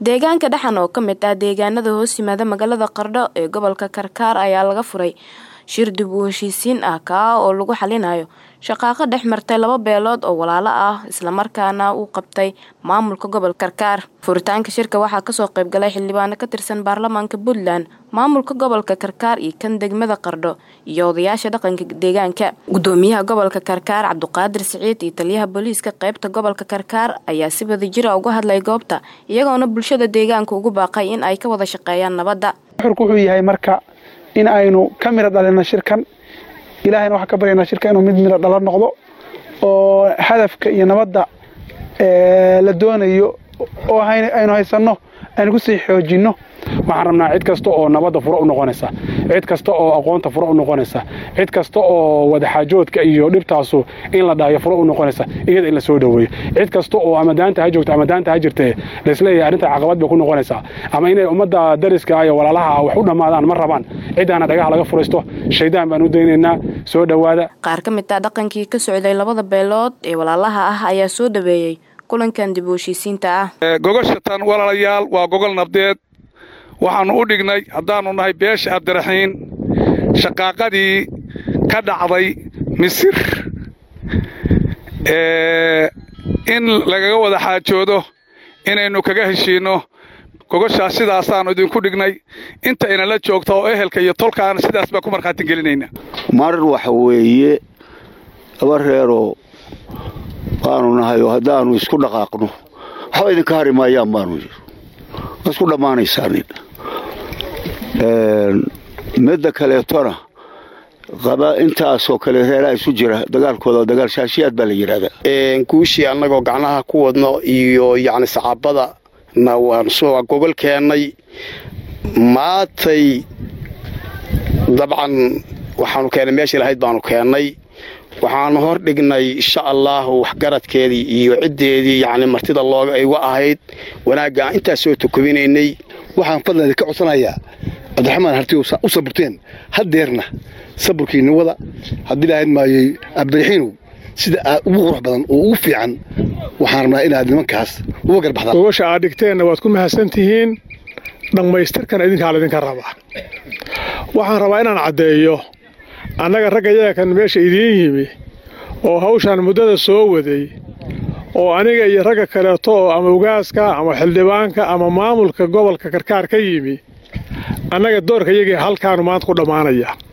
deegaanka dhexan oo ka mid ah deegaanada hoos yimaada magaalada qardho ee gobolka karkaar ayaa laga furay shir dib u heshiisiin ah kaa oo lagu xalinayo shaqaaqo dhex martay laba beelood oo walaalo ah islamarkaana uu qabtay maamulka gobolka karkaar furitaanka shirka waxaa kasoo qaybgalay xildhibaano ka tirsan baarlamaanka puntland maamulka gobolka karkaar iyo kan degmada qardho iyo odayaasha dhaqanka deegaanka gudoomiyaha gobolka karkaar cabduqaadir siciid iyo taliyaha booliiska qeybta gobolka karkaar ayaa si wadajira uga hadlay goobta iyagoona bulshada deegaanka ugu baaqay in ay ka wada shaqeeyaan nabadda xurku wuxuu yahay marka in aynu ka miro dhalino shirkan ilaahayna waxaan ka baryaynaa shirka inuu mid miro dhalo noqdo oo hadafka iyo nabadda la doonayo oo aynu haysanno aynu kusii xoojinno waxaan rabnaa cid kasta oo nabadda furo u noqonaysa cid kasta oo aqoonta furo u noqonaysa cid kasta oo wadaxaajoodka iyo dhibtaasu in la dhaayo furo u noqonaysa iyada in la soo dhoweeyo cid kasta oo ama daanta ha joogta ama daanta ha jirtee laisleeyahay arrinta caqabad bay ku noqonaysaa ama inay ummadda dariska iyo walaalaha wax u dhammaadaan ma rabaan ciddaana dhagaha laga furaysto shaydaan baan u daynaynaa soo dhowaada qaar ka mid ah dhaqankii ka socday labada beelood ee walaalaha ah ayaa soo dhaweeyey kulankan dib u heshiisiinta ah gogashatan walaalayaal waa gogol nabdeed waxaannu u dhignay haddaannu nahay beesha abdiraxiin shaqaaqadii ka dhacday misir in lagaga wada xaajoodo inaynu kaga heshiinno gogoshaas sidaasaannu idinku dhignay inta inala joogta oo ehelka iyo tolkaana sidaas baan ku markhaati gelinayna mar waxa weeye laba reeroo baanu nahay oo haddaannu isku dhaqaaqno waxba idinka hari maayaan baanu yidhi waa isku dhammaanaysaanin midda kaleetona qaba intaasoo kale reeraha isu jira dagaalkooda dagaal shaashiyaad baa la yidhahdaa guushii annagoo gacnaha ku wadno iyo yacni saxaabada na waan soo gogol keennay maatay dabcan waxaanu keennay meeshii lahayd baanu keennay waxaanu hor dhignay insha allaahu waxgaradkeedii iyo ciddeedii yacni martida looga iga ahayd wanaagga aan intaas soo tukubinaynay waxaan fadlan ka codsanayaa cabdiraxmaan harti u saburteen haddeerna saburkiinni wada haddii lahayd maayey abdiraxiinow sida aad ugu qurux badan oo ugu fiican waxaan rabnaa inaad nimankaas uga garbaxdaan gogosha aad dhigteenna waad ku mahadsan tihiin dhammaystirkana idinkaa laydinka rabaa waxaan rabaa inaan caddeeyo annaga ragga yagan meesha idiin yimi oo hawshaan muddada soo waday oo aniga iyo ragga kaleeto oo ama ugaaska ama xildhibaanka ama maamulka gobolka karkaar ka yimi annaga doorka iyagii halkaanu maanta ku dhammaanaya